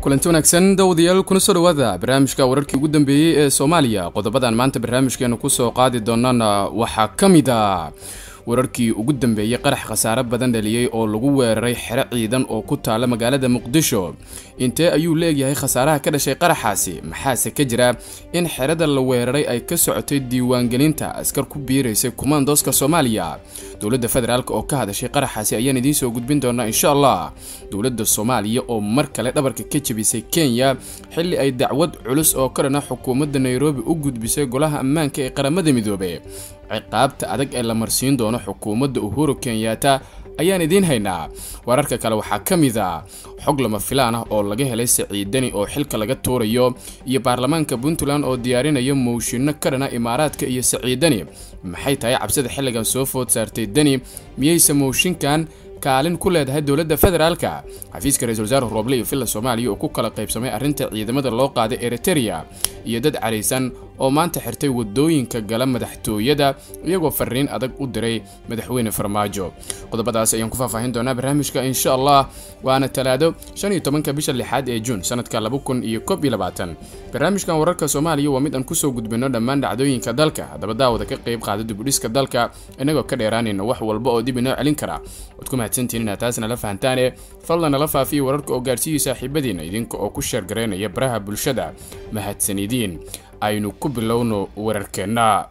kulanti wanaagsan dawadayaal kuna soo dhawaada barnaamijka wararkii ugu dambeeyey ee soomaaliya qodobadan maanta barnaamijkeenu kusoo qaadi doonana waxaa ka mid a wararkii ugu dambeeyey qarax khasaare badan dhaliyey oo lagu weeraray xero ciidan oo ku taala magaalada muqdisho intee ayuu leegyahay khasaaraha ka dhashay qaraxaasi maxaase ka jira in xerada la weeraray ay ka socotay diiwaangelinta askar ku biiraysay kumaandooska soomaaliya dowladda federaalk oo ka hadashay qaraxaasi ayaan idiin soo gudbin doonaa insha allah dowladda soomaaliya oo mar kale dhabarka ka jebisay kenya xilli ay dacwad culus oo ka dhana xukuumadda nairobi u gudbisay golaha ammaanka ee qaramada midoobe ciqaabta adag ee la marsiin doono xukuumadda uhuru kenyaata ayaan idiin haynaa wararka kale waxaa ka mid a xog lama filaan ah oo laga helay saciidani oo xilka laga tuurayo iyo baarlamaanka puntland oo diyaarinaya mooshinno ka dhana imaaraadka iyo saciidani maxay tahay cabsida xilligan soo food saartay deni miyayse mooshinkan kaalin ku leedahay dowladda federaalka xafiiska ra-isul wasaare rooble iyo villa soomaaliya oo ku kala qaybsamay arrinta ciidamada loo qaaday eritereya iyo dad caraysan oo maanta xirtay wadooyinka gala madaxtooyada iyagoo fariin adag u diray madaxweyne farmaajo qodobadaas ayaan ku faahfaahin doonaa barnaamijka insha allah waana talaado shan iyo tobanka bisha lixaad ee juun sanadka laba kun iyo kob iyo labaatan barnaamijkan wararka soomaaliya waa mid aan kusoo gudbino dhammaan dhacdooyinka dalka haddaba daawada ka qayb qaada dibudhiska dalka inagoo ka dheeraanayna wax walba oo dib inoo celin kara waad ku mahadsantihin inaad taas nala fahantaane fadlan nala faafiya wararka oo gaarsiiyey saaxiibadiina idinka oo ku sheergaraynaya baraha bulshada mahadsanidiin aynu ku bilowno wararkeenna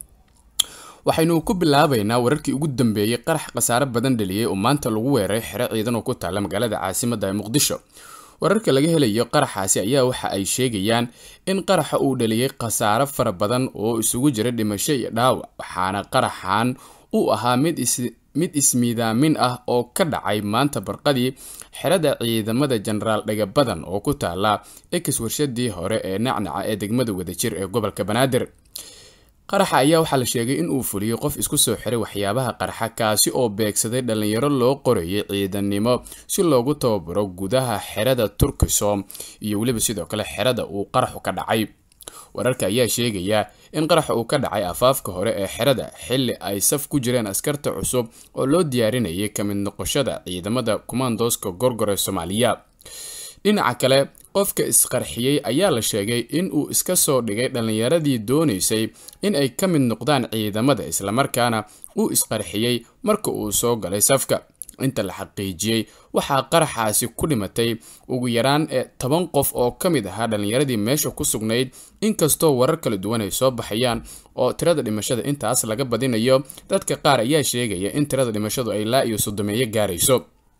waxaynu ku bilaabaynaa wararkii ugu dambeeyey qarax khasaare badan dhaliyey oo maanta lagu weeraray xero ciidan oo ku taalla magaalada caasimadda ee muqdisho wararka laga helayo qaraxaasi ayaa waxa ay sheegayaan in qaraxa uu dhaliyey khasaare fara badan oo isugu jira dhimasho iyo dhaawac waxaana qaraxan uu ahaa mid is mid ismiidaamin ah oo ka dhacay maanta barqadii xerada ciidamada jenaraal dhagabadan oo ku taala ex warshadii hore ee nacnaca ee degmada wadajir ee gobolka banaadir qaraxa ayaa waxaa la sheegay in uu fuliyey qof isku soo xiray waxyaabaha qarxa kaasi oo beegsaday dhallinyaro loo qorayay ciidannimo si loogu tababaro gudaha xerada turkisom iyo weliba sidoo kale xerada uu qaraxu ka dhacay wararka ayaa sheegaya in qaraxa uu ka dhacay afaafka hore ee xerada xilli ay saf ku jireen askarta cusub oo loo diyaarinayay ka mid noqoshada ciidamada kumaandooska gorgor ee soomaaliya dhinaca kale qofka isqarxiyey ayaa la sheegay in uu iska soo dhigay dhallinyaradii doonaysay in ay ka mid noqdaan ciidamada islamarkaana uu isqarxiyey marka uu soo galay safka inta la xaqiijiyey waxaa qaraxaasi ku dhimatay ugu yaraan ee toban qof oo ka mid ahaa dhallinyaradii meesha ku sugnayd inkastoo warar kala duwan ay soo baxayaan oo tirada dhimashada intaas laga badinayo dadka qaar ayaa sheegaya in tirada dhimashadu ay laa iyo soddomeeyo gaarayso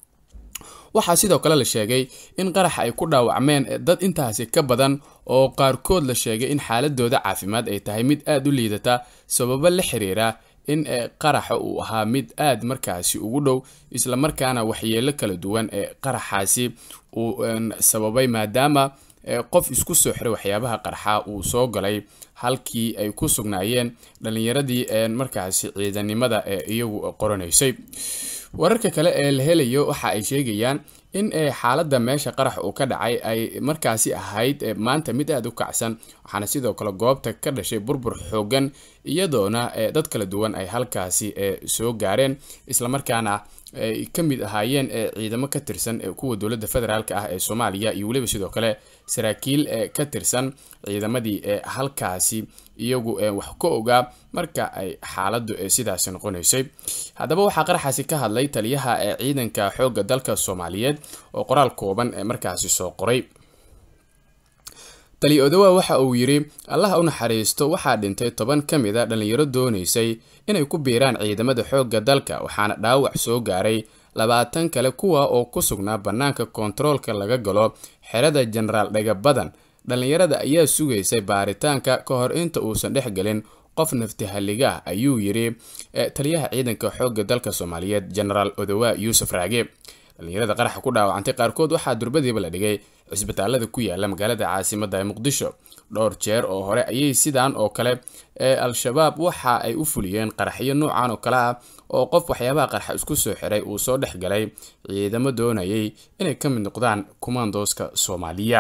waxaa sidoo kale la sheegay in qaraxa ay ku dhaawacmeen dad intaasi ka badan oo qaarkood la sheegay in xaaladooda caafimaad ay tahay mid aada u liidata sababo la xiriira in qaraxa uu ahaa mid aad markaasi ugu dhow islamarkaana waxyeelo kala duwan ee qaraxaasi uu sababay maadaama qof isku soo xiray waxyaabaha qarxa uu soo galay halkii ay ku sugnaayeen dhallinyaradii markaasi ciidanimada ee iyagu qoranaysay wararka kale ee la helayo waxa ay sheegayaan in xaaladda meesha qarax uu ka dhacay ay markaasi ahayd maanta mid aada u kacsan waxaana sidoo kale goobta ka dhashay burbur xoogan iyadoona dad kala duwan ay halkaasi soo gaareen islamarkaana ay ka mid ahaayeen ciidamo ka tirsan kuwa dowladda federaalk ah ee soomaaliya iyo weliba sidoo kale saraakiil ka tirsan ciidamadii halkaasi iyagu wax ka ogaa marka ay xaaladdu sidaasi noqonaysay haddaba waxaa qaraxaasi ka hadlay taliyaha ee ciidanka xoogga dalka soomaaliyeed oo qoraal kooban ee markaasi soo qoray tali odowa waxa uu yidhi allaha u naxariisto waxaa dhintay toban ka mid a dhallinyaro doonaysay inay ku biiraan ciidamada xoogga dalka waxaana dhaawac soo gaaray labaatan kale kuwa oo ku sugnaa bannaanka koontaroolka laga galo xerada jenaraal dhagabadan dhallinyarada ayaa sugaysay baaritaanka ka hor inta uusan dhex gelin qof naftihalliga ah ayuu yidhi taliyaha ciidanka xoogga dalka soomaaliyeed jenaraal odowa yuusuf raage dhallinyarada qaraxa ku dhaawacantay qaarkood waxaa durbadiiba la dhigay cisbitaalada ku yaala magaalada caasimadda ee muqdisho dhowr jeer oo hore ayay sidaan oo kale ee al-shabaab waxa ay u fuliyeen qaraxyo noocan oo kale ah oo qof waxyaabaha qarxa isku soo xiray uu soo dhex galay ciidamo doonayay inay ka mid noqdaan kumaandooska soomaaliya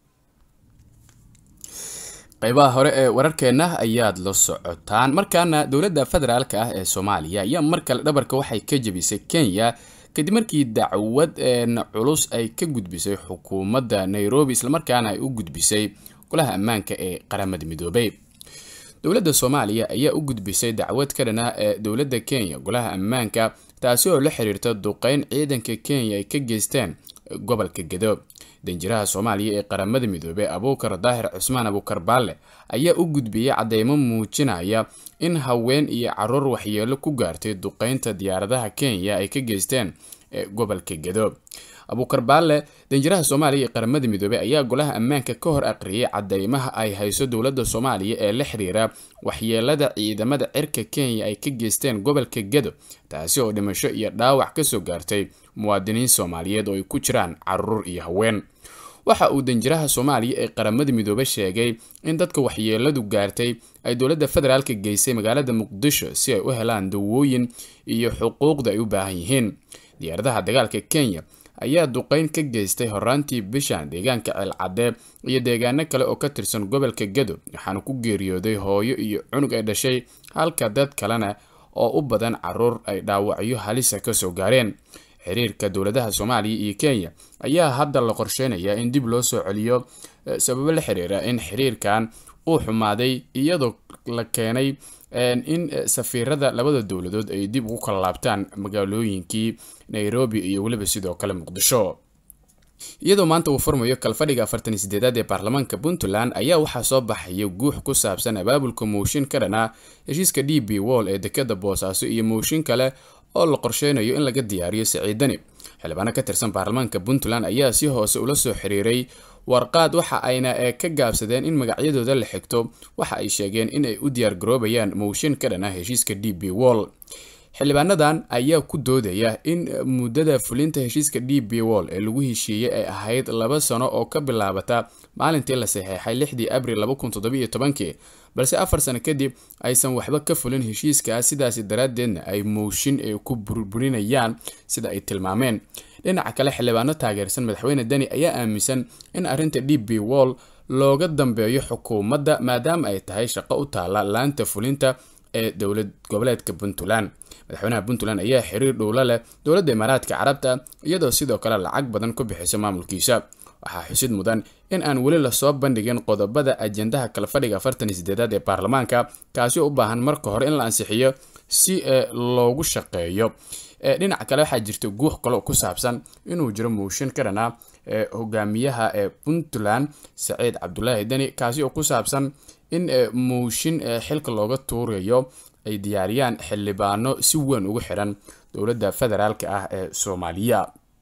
qaybaha hore ee wararkeenna ayaad la socotaan markaana dowladda federaalk ah ee soomaaliya ayaa mar kale dhabarka waxay ka jebisay kenya kadib markii dacwad culus ay ka gudbisay xukuumadda nairobi islamarkaana ay u gudbisay golaha ammaanka ee qaramada midoobay dowladda soomaaliya ayaa u gudbisay dacwad ka dhana ee dowladda kenya golaha ammaanka taasi oo la xiriirta duqeyn ciidanka kenya ay ka geysteen gobolka gedo danjiraha soomaaliya ee qaramada midoobey abuukar daahir cusmaan abuukar baalle ayaa u gudbiyey cadeymo muujinaya in haween iyo caruur waxyeelo ku gaartay duqeynta diyaaradaha kenya ay ka geysteen gobolka gedo abuukar baalle danjiraha soomaaliya ee qaramada midoobey ayaa golaha ammaanka ka hor aqriyay cadeymaha ay hayso dowladda soomaaliya ee la xiriira waxyeelada ciidamada cirka kenya ay ka geysteen gobolka gedo taasi oo dhimasho iyo dhaawac kasoo gaartay muwaadiniin soomaaliyeed oo ay ku jiraan caruur iyo haween waxa uu danjiraha soomaaliya ee qaramada midoobe sheegay in dadka waxyeeladu gaartay ay dowladda federaalka geysay magaalada muqdisho si ay u helaan dawooyin iyo xuquuqda ay u baahan yihiin diyaaradaha dagaalka kenya ayaa duqeyn ka geystay horaantii bishan deegaanka ceelcadee iyo deegaano kale oo ka tirsan gobolka gedo waxaana ku geeriyooday hooyo iyo cunug ay dhashay halka dad kalena oo u badan caruur ay dhaawacyo halisa kasoo gaareen xiriirka dowladaha soomaaliya iyo kenya ayaa hadda la qorsheynayaa in dib loo soo celiyo sababo la xiriira in xiriirkan uu xumaaday iyadoo la keenay in safiirada labada dowladood ay dib ugu kala laabtaan magaalooyinkii nairobi iyo weliba sidoo kale muqdisho iyadoo maanta uu furmayo kalfadhiga afartan sideedaad ee baarlamaanka puntland ayaa waxaa soo baxaya guux ku saabsan abaabulka mooshin ka dhanaa heshiiska d b wall ee dekada boosaaso iyo mooshin kale oo la qorsheynayo in laga diyaariyo siciidani xildhibaano ka tirsan baarlamaanka puntland ayaa si hoose ula soo xiriiray warqaad waxa ayna ka gaabsadeen in magacyadooda la xigto waxa ay sheegeen in ay u diyaargaroobayaan mooshin ka dhanaa heshiiska d b wall xildhibaanadan ayaa ku doodaya in muddada fulinta heshiiska d b wall ee lagu heshiiyey ay ahayd laba sano oo ka bilaabata maalintii la saxeexay lixdii abril labakuntodobytobankii balse afar sano kadib aysan waxba ka fulin heshiiskaas sidaasi daraaddeedna ay mooshin ay ku burburinayaan sida ay tilmaameen dhinaca kale xildhibaano taageersan madaxweyne deni ayaa aaminsan in arrinta d b wall looga dambeeyo xukuumadda maadaama ay tahay shaqo u taala laanta fulinta ee dowlad goboleedka puntland madaxweynaha puntland ayaa xiriir dhowlo leh dowladda imaaraadka carabta iyadoo sidoo kale lacag badan ku bixisa maamulkiisa waxaa xusid mudan in aan weli lasoo bandhigin qodobada ajendaha kalfadhiga afartan iyo sideedaad ee baarlamaanka kaasi oo u baahan marka hore in la ansixiyo si loogu shaqeeyo dhinaca kale waxaa jirta guux kale oo ku saabsan inuu jiro mooshin ka dhanaa hogaamiyaha ee puntland saciid cabdulaahi deni kaasi oo ku saabsan in mooshin xilka looga tuurayo ay diyaariyaan xildhibaano si weyn ugu xiran dowladda federaalk ah ee soomaaliya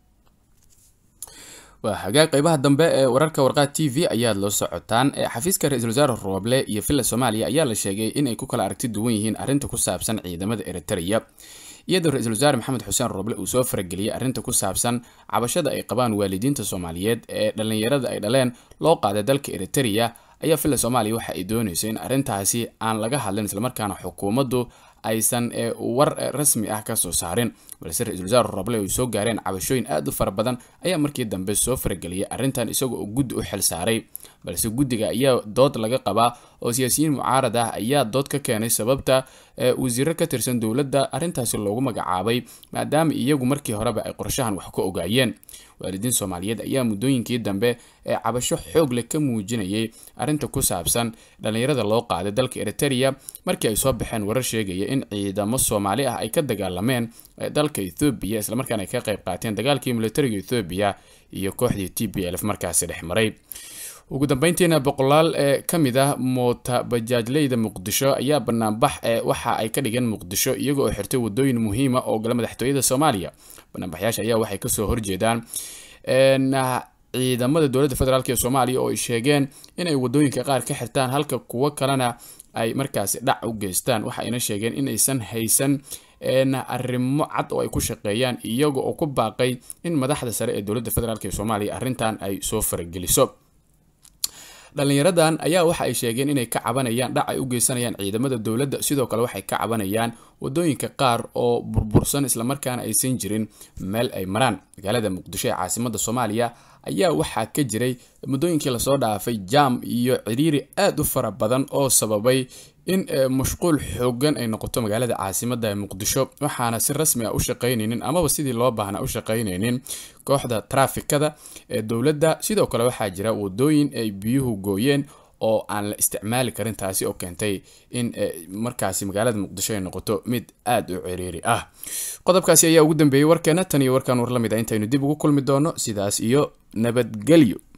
waa hagaag qeybaha dambe ee wararka warqaad t v ayaad la socotaan xafiiska ra-iisul wasaare rooble iyo villa soomaaliya ayaa la sheegay inay ku kala aragti duwan yihiin arrinta ku saabsan ciidamada eritrea iyadoo ra-iisul wasaare maxamed xuseen rooble uu soo farageliyey arrinta ku saabsan cabashada ay qabaan waalidiinta soomaaliyeed ee dhallinyarada ay dhaleen loo qaaday dalka eritrea ayaa villa soomaaliya waxa ay doonayso in arrintaasi aan laga hadlin islamarkaana xukuumaddu aysan war rasmi ah kasoo saarin balse ra-isul wasaare roble ay soo gaareen cabashooyin aad u fara badan ayaa markii dambe soo farageliyay arrintan isagoo oo guddi u xil saaray balse guddiga ayaa dood laga qabaa oo siyaasiyiin mucaarad ah ayaa dood ka keenay sababta wasiiro ka tirsan dowladda arrintaasi loogu magacaabay maadaama iyagu markii horeba ay qorshahan wax ka ogaayeen waalidiin soomaaliyeed ayaa muddooyinkii dambe ee cabasho xoog leh ka muujinayay arrinta ku saabsan dhallinyarada loo qaaday dalka eriterea markii ay soo baxeen warar sheegaya in ciidamo soomaali ah ay ka dagaalameen dalka ethoobiya islamarkaana ay ka qayb qaateen dagaalkii militariga ethoobiya iyo kooxdii t b lf markaasi dhex maray ugu dambeyntiina boqolaal ee ka mid ah moota bajaajleyda muqdisho ayaa banaanbax ee waxa ay ka dhigeen muqdisho iyaga oo xirtay wadooyin muhiima oo gala madaxtooyada soomaaliya banaanbaxyaasha ayaa waxay kasoo horjeedaan ciidamada dowladda federaalk ee soomaaliya oo ay sheegeen inay wadooyinka qaar ka xirtaan halka kuwo kalena ay markaasi dhac u geystaan waxa ayna sheegeen inaysan haysan arrimo cad oo ay ku shaqeeyaan iyaga oo ku baaqay in madaxda sare ee dowladda federaalk ee soomaaliya arrintan ay soo farageliso dhalinyaradan ayaa waxa ay sheegeen inay ka cabanayaan dhac ay u geysanayaan ciidamada dowladda sidoo kale waxay ka cabanayaan wadooyinka qaar oo burbursan islamarkaana aysan jirin meel ay maraan magaalada muqdisho ee caasimada soomaaliya ayaa waxaa ka jiray muddooyinkii lasoo dhaafay jaam iyo ciriiri aad u fara badan oo sababay in mashquul xoogan ay noqoto magaalada caasimada ee muqdisho waxaana si rasmi ah u shaqaynaynin amaba sidii loo baahnaa u shaqaynaynin kooxda traafikada ee dowladda sidoo kale waxaa jira wadooyin ay biyuhu gooyeen oo aan la isticmaali karin taasi oo keentay in markaasi magaalada muqdisho ay noqoto mid aada u ciriiri ah qodobkaasi ayaa ugu dambeeyey warkeena tan iyo warkaan war la mid a intaynu dib ugu kulmi doono sidaas iyo nabadgelyo